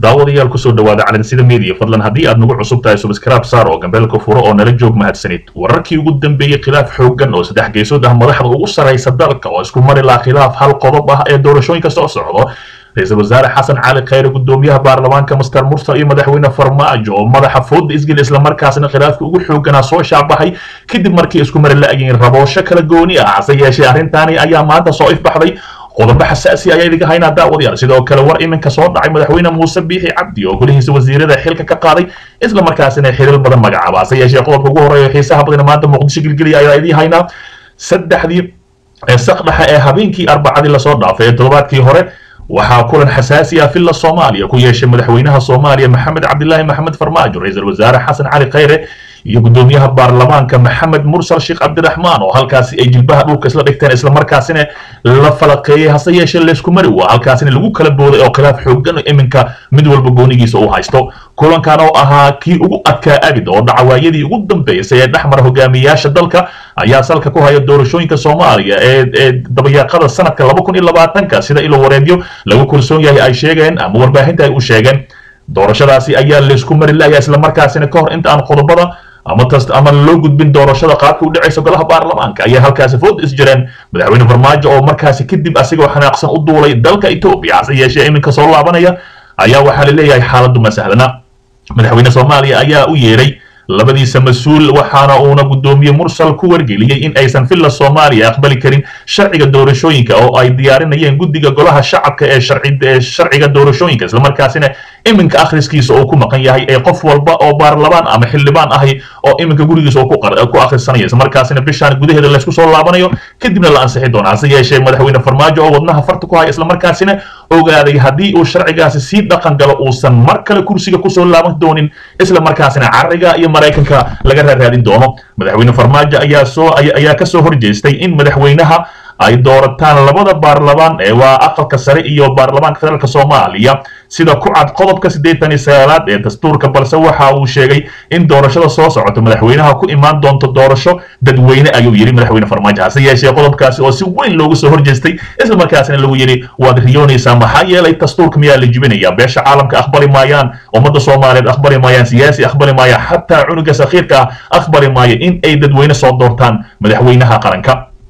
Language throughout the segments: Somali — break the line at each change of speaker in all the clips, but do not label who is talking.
daawadayaal kusoo dhawaada calansida media fadlan haddii aad nagu cusub tahay subscribe saar oo gambeelka furo oo nala joog mahadsanid wararkii ugu dambeeyey khilaaf xooggan oo saddex geesood ah madaxda ugu sarraysa dalka oo isku mari laha khilaaf hal qodob ah ee doorashooyinka soo socdo ra-iisul wasaare xasan cali khayre gudoomiyaha baarlamaanka master mursal iyo madaxweyne farmaajo oo madaxa fooda isgel islamarkaasna khilaafka ugu xoogganaa soo shaabaxay kadib markii isku mari la-yiin raboosho kala gooni ah hase yeeshee arrintaani ayaa maanta soo ifbaxday qodobo xasaasi ayaa idinka haynaa daawadayaal sidoo kale war iminka soo dhacay madaxweyne muuse biixi cabdi oo golihiisa wasiirada xilka ka qaaday isla markaasina xiriir badan magacaaba hase yeeshee qodobka ugu horreeya xiisaha badan maanta muqdisho gilgeliya ayaa idiin haynaa saddexdii saqdhaxa ee habeenkii arbacadii lasoo dhaafay ee toddobaadkii hore waxaa kulan xasaasi ah villa soomaaliya ku yeeshay madaxweynaha soomaaliya maxamed cabdilaahi maxamed farmaajo ra-iisul wasaare xasan cali khayre iyo gudoomiyaha baarlamaanka maxamed mursal sheekh cabdiraxmaan oo halkaasi ay jilbaha dhulka isla dhigteen islamarkaasina la falaqeeyey hase yeeshee laysku mari waa halkaasina lagu kala booday oo khilaaf xoogan iminka mid walba goonigiisa uu haysto kulankan oo ahaa kii ugu adkaa abid oo dhacawaayadii ugu dambeysay ee dhexmara hogaamiyayaasha dalka ayaa salka ku haya doorashooyinka soomaaliya ee dabayaaqada sanadka laba kun iyo labaatanka sida ilo wareedyo lagu kalsoon yahay ay sheegeen ama warbaahinta ay u sheegeen doorashadaasi ayaa laysku mari layaa islamarkaasina ka hor inta aan qodobada ama tas ama loo gudbin doorashada qaabka u dhacaysa golaha baarlamaanka ayaa halkaasi food is jireen madaxweyne farmaajo oo markaasi kadib asigoo xanaaqsan u duulay dalka etoobiya hase yeeshee iminka soo laabanaya ayaa waxaa laleeyahay xaaladdu ma sahlana madaxweyne soomaaliya ayaa u yeedhay labadiisa mas-uul waxaana uuna gudoomiye mursal ku wargeliyey in aysan villa soomaaliya aqbali karin sharciga doorashooyinka oo ay diyaarinayeen guddiga golaha shacabka ee sharciga doorashooyinka islamarkaasina iminka akhriskiisa uu ku maqan yahay ee qof walba oo baarlamaan ama xildhibaan ahi oo iminka gurigiisa uu ku akhrisanaya islamarkaasina bishaan gudaheeda laysku soo laabanayo kadibna la ansixi doona hase yeeshee madaxweyne farmaajo oo wadnaha farta ku haya islamarkaasina ogaaday haddii uu sharcigaasi sii dhaqan galo uusan mar kale kursiga kusoo laaban doonin islamarkaasina cariga iyo maraykanka laga raaraadin doono madaxweyne farmaajo ayaa soo ayaa kasoo horjeestay in madaxweynaha ay doorataan labada baarlamaan ee waa aqalka sare iyo baarlamaanka federaalka soomaaliya sida ku cad qodobka siddeetan iyo sagaalaad ee dastuurka balse waxa uu sheegay in doorashada soo socota madaxweynaha ku imaan doonto doorasho dadweyne ayuu yidhi madaxweyne farmaajo hase yeeshee qodobkaasi oo si weyn loogu soo horjeestay isla markaasina lagu yidhi waad riyoonaysaa maxaa yeelay dastuurka miyaa la jibinaya beesha caalamka aqbali maayaan ummadda soomaaliyeed aqbali maayaan siyaasi aqbali maaya xataa cunuga sakhiirka ah aqbali maayo in ay dadweyne soo doortaan madaxweynaha qaranka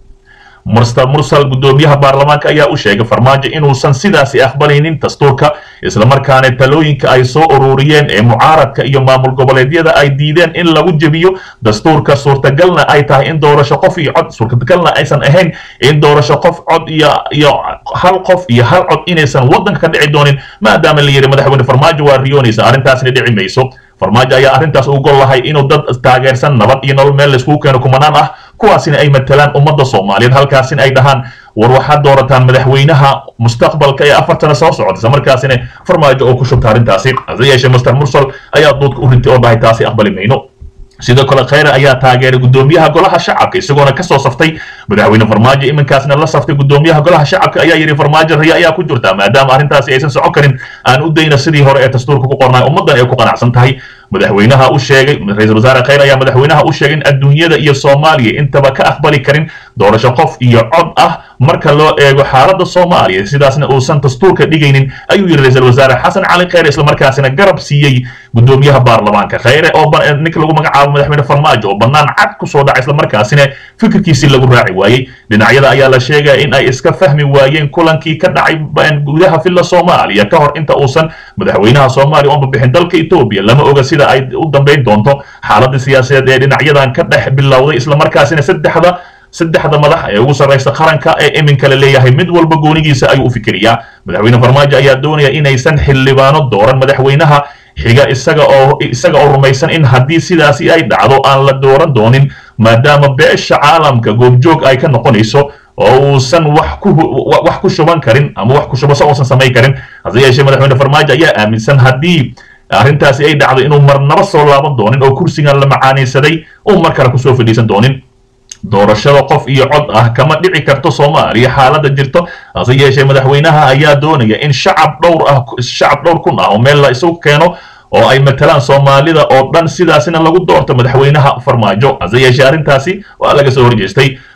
mursal mursal gudoomiyaha baarlamaanka ayaa u sheegay farmaajo inuusan sidaasi aqbalaynin dastuurka islamarkaana talooyinka ay soo ururiyeen ee mucaaradka iyo maamul goboleedyada ay diideen in lagu jebiyo dastuurka suurtagalna ay tahay in doorasho qof iyo cod suurtagalna aysan ahayn in doorasho qof cod iyo iyo hal qof iyo hal cod inaysan waddanka ka dhici doonin maadaama la yidhi madaxweyne farmaajo waa riyoonaysa arrintaasna dhici mayso farmaajo ayaa arrintaas u gol lahay inuu dad taageersan nabad iyo nolol meel layskugu keeno kumanaan ah kuwaasina ay matalaan ummadda soomaaliyeed halkaasina ay dhahaan war waxaad doorataan madaxweynaha mustaqbalka ee afartana soo socota isla markaasina farmaajo oo ku shubta arrintaasi hase yeeshee master mursal ayaa duudka u rintay oo dhahay taasi aqbali mayno sidoo kale khayre ayaa taageeray gudoomiyaha golaha shacabka isagoona kasoo saftay madaxweyne farmaajo iminkaasna la saftay gudoomiyaha golaha shacabka ayaa yidhi farmaajo riya ayaa ku jirta maadaama arrintaasi aysan socon karin aan u dayna sidii hore ee dastuurka ku qornay ummaddan ay ku qanacsan tahay madaxweynaha u sheegay ra-iisul wasaare khayre ayaa madaxweynaha u sheegay in adduunyada iyo soomaaliya intaba ka aqbali karin doorasho qof iyo cod ah marka loo eego xaaladda soomaaliya sidaasna uusan dastuurka dhigaynin ayuu yidhi ra-iisul wasaare xasan cali khayre islamarkaasina garab siiyey gudoomiyaha baarlamaanka khayre oo ninka lagu magacaabo madaxweyne farmaajo oo bannaan cad kusoo dhacay islamarkaasina fikirkiisii lagu raaci waayey dhinacyada ayaa la sheegaya in ay iska fahmi waayeen kulankii ka dhacay gudaha villa soomaaliya ka hor inta uusan madaxweynaha soomaaliya uanba bixin dalka etoobiya lama oga sida ay u dambayn doonto xaaladda siyaasadeed ee dhinacyadan ka dhex bilowday islamarkaasina saddexda saddexda madax ee ugu sarraysa qaranka ee iminka la leeyahay mid walba goonigiisa ayuu u fikiriyaa madaxweyne farmaajo ayaa doonaya inaysan xildhibaano dooran madaxweynaha xiga isaga oo isaga oo rumaysan in haddii sidaasi ay dhacdo aan la dooran doonin maadaama beesha caalamka goobjoog ay ka noqonayso oo uusan wax ku wax ku shuban karin ama wax ku shubasho uusan samayn karin hase yeeshee madaxweyne farmaajo ayaa aaminsan haddii arrintaasi ay dhacdo inuu marnaba soo laaban doonin oo kursigan la macaanaysaday uu mar kale kusoo fadhiisan doonin doorashada qof iyo cod ah kama dhici karto soomaaliya xaaladda jirto hase yeeshee madaxweynaha ayaa doonaya in shacab dhowr ah shacab dhowr kun ah oo meel la isugu keeno oo ay matalaan soomaalida oo dhan sidaasina lagu doorto madaxweynaha farmaajo hase yeeshee arrintaasi waa laga soo horjeestay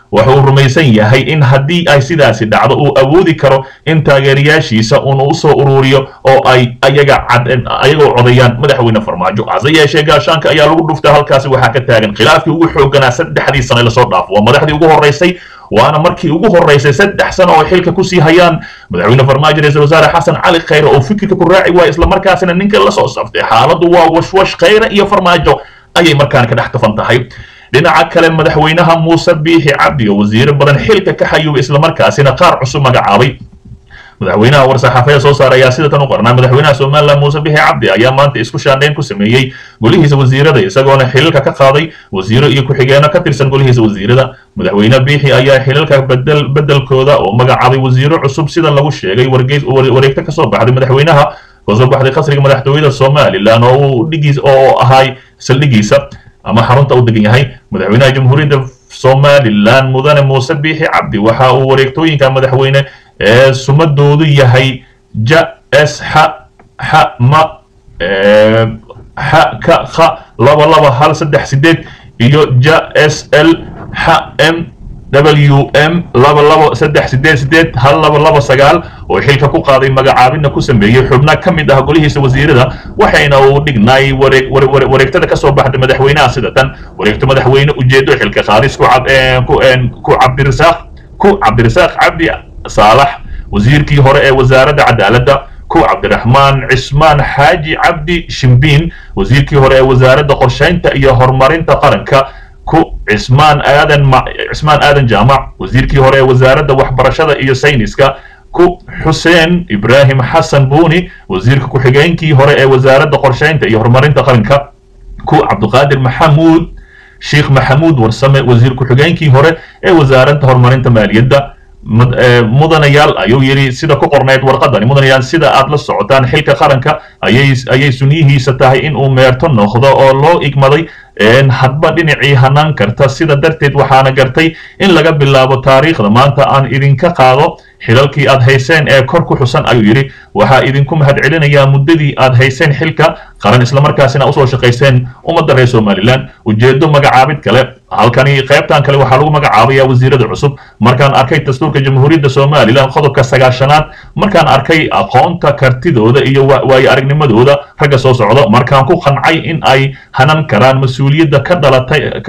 waxa uu rumaysan yahay in haddii ay sidaasi dhacdo uu awoodi karo in taageerayaashiisa uuna u soo ururiyo oo ay ayaga ayagoo codayaan madaxweyne farmaajo hase yeeshee gaashaanka ayaa lagu dhuftay halkaasi waxaa ka taagan khilaafkii ugu xooganaa saddexdii sane lasoo dhaafo waa madaxdii ugu horreysay waana markii ugu horreysay saddex sano oo xilka kusii hayaan madaxweyne farmaajo ra-iisul wasaare xasan cali khayre oo fikirka ku raaci waaya islamarkaasina ninka la soo saftay xaaladdu waa washwash khayre iyo farmaajo ayay markaan ka dhex tafan tahay dhinaca kale madaxweynaha muuse biixi cabdi oo wasiiro badan xilka ka xayuubay islamarkaasina qaar cusub magacaabay madaxweynaha war-saxaafada soo saara ayaa sida tan u qornaa madaxweynaha somalilan muuse bixi cabdi ayaa maanta isku shaandhayn ku sameeyey golihiisa wasiirada isagoona xilalka ka qaaday wasiiro iyo ku-xigeenno ka tirsan golihiisa wasiirada madaxweyne biixi ayaa xilalka bedel bedelkooda oo magacaabay wasiiro cusub sida lagu sheegay wargeys wareegto kasoo baxday madaxweynaha kasoo baxday qasriga madaxtooyada somalilan oo uu dhigiis oo ahay saldhigiisa ama xarunta u degan yahay madaxweynaha jamhuuriyadda somalilan mudane muuse biixi cabdi waxa uu wareegtooyinka madaxweyne ee sumadoodu yahay ja s x x ma x ka kha laba laba hal saddex sideed iyo ja s l x m w m laba laba saddex sideed sideed hal laba laba sagaal oo xilka ku qaaday magacaabina ku sameeyey xubna ka mid ah golihiisa wasiirada waxayna uu dhignaay wareegtada ka soo baxday madaxweynaha sida tan wareegto madaxweyne ujeedo xilka qaadis ku cabdirasaaq ku cabdirasaaq cabdi saalax wasiirkii hore ee wasaaradda cadaaladda ku cabdiraxmaan cismaan xaaji cabdi shimbiin wasiirkii hore ee wasaaradda qorshaynta iyo horumarinta qaranka ku cismaan aadan cismaan aadan jaamac wasiirkii hore ee wasaaradda waxbarashada iyo sayniska ku xuseen ibraahim xasan buuni wasiirka ku-xigeenkii hore ee wasaaradda qorshaynta iyo horumarinta qaranka ku cabdiqaadir maxamuud sheekh maxamuud warsame wasiir ku-xigeenkii hore ee wasaaradda horumarinta maaliyadda mudanayaal ayuu yidhi sida ku qornayd warqadani mudanayaal sida aad la socotaan xilka qaranka ayay ayay sunyihiisa tahay in uu meerto noqdo oo loo igmaday hadba dhinacii hanaan karta sida darteed waxaana gartay in laga bilaabo taariikhda maanta aan idinka qaado xilalkii aad hayseen ee kor ku xusan ayuu yidhi waxaa idinku mahadcelinayaa muddadii aad hayseen xilka qaran islamarkaasina usoo shaqayseen ummadda reer somalilan ujeedo magacaabid kale halkani qaybtan kale waxaa lagu magacaabayaa wasiirada cusub markaan arkay dastuurka jamhuuriyadda somalilan qodobka sagaashanaad markaan arkay aqoonta kartidooda iyo waayo aragnimadooda ragga soo socdo markaan ku qancay in ay hanan karaan mas-uuliyadda ka dhalatay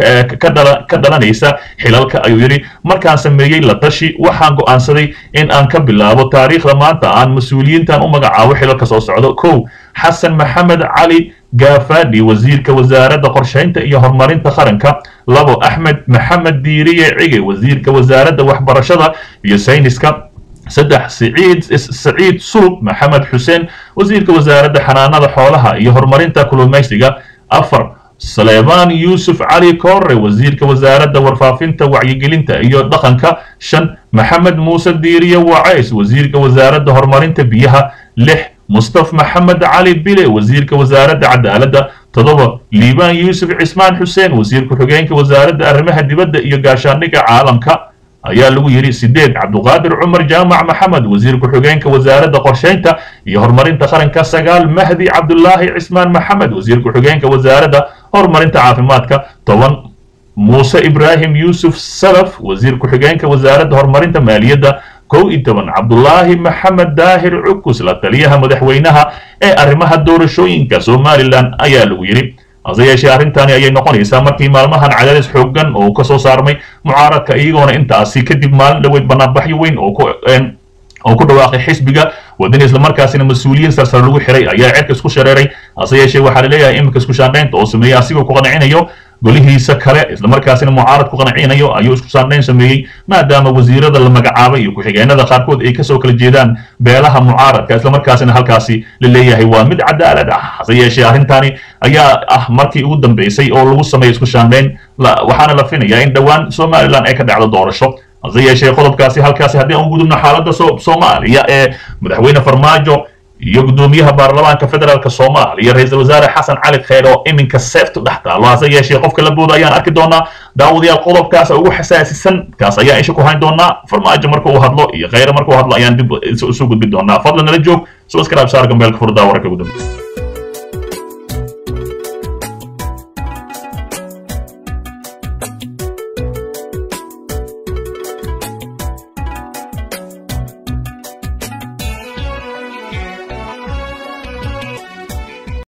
ka dhalanaysa xilalka ayuu yidhi markaan sameeyey la tashi waxaan go'aansaday in aan ka bilaabo taariikhda maanta aan mas-uuliyiintan u magacaabo xilalka soo socdo kow xasan maxamed cali gaafadhi wasiirka wasaaradda qorshaynta iyo horumarinta qaranka labo axmed maxamed diiriye cige wasiirka wasaaradda waxbarashada iyo sayniska saddex siciid saciid sulub maxamed xuseen wasiirka wasaaradda xanaanada xoolaha iyo horumarinta kulumaysiga afar saleebaan yuusuf cali koore wasiirka wasaaradda warfaafinta wacyigelinta iyo dhaqanka shan maxamed muuse diiriye wacays wasiirka wasaaradda horumarinta biyaha lix mustaf maxamed cali bile wasiirka wasaaradda cadaaladda toddoba liibaan yuusuf cismaan xuseen wasiir ku-xigeenka wasaaradda arrimaha dibadda iyo gaashaandhigga caalamka ayaa lagu yidhi sideed cabduqaadir cumar jaamac maxamed wasiir ku-xigeenka wasaaradda qorshaynta iyo horumarinta qaranka sagaal mahdi cabdulaahi cismaan maxamed wasiir ku-xigeenka wasaaradda horumarinta caafimaadka toban muuse ibraahim yuusuf salaf wasiir ku-xigeenka wasaaradda horumarinta maaliyadda kow iyo toban cabdulaahi maxamed daahir cukus la taliyaha madaxweynaha ee arrimaha doorashooyinka somalilan ayaa lagu yidhi hase yeeshee arrintani ayay noqonaysaa markii maalmahan cadaadis xooggan oo ka soo saarmay mucaaradka iyagoona intaasi kadib maalin dhaweyd banaanbaxyo weyn oo ku oo ku dhawaaqay xisbiga wadani islamarkaasina mas-uuliyiin sarsare lagu xiray ayaa cerka isku shareeray hase yeeshee waxaa laleeyahay iminka isku shaandhaynta oo sameeyey asigoo ku qancinayo golihiisa kale islamarkaasina mucaarad ku qancinayo ayuu isku shaandhayn sameeyey maadaama wasiirada la magacaabay iyo ku-xigeenada qaarkood ay kasoo kala jeedaan beelaha mucaaradka islamarkaasina halkaasi la leeyahay waa mid cadaalad ah hase yeeshee arrintani ayaa ah markii ugu dambeysay oo lagu sameeyo isku shaandhayn waxaana la finayaa in dhowaan somalilan ay ka dhacdo doorasho hase yeeshee qodobkaasi halkaasi haddii aan u gudubno xaaladda soomaaliya ee madaxweyne farmaajo iyo guddoomiyaha baarlamaanka federaalk soomaaliya ra-iisul wasaare xasan cali kheyr oo iminka seeftu dhex taalo hase yeeshee qofka la booda ayaan arki doonaa daawadayaal qodobkaas ugu xasaasisan kaas ayaan isha ku hayn doonaa farmaajo marka uu hadlo iyo kheyre marka uu hadlo ayaan dib isu gudbi doonaa fadlan nala joog subscribe saar gambeelka furdaa wararka gudub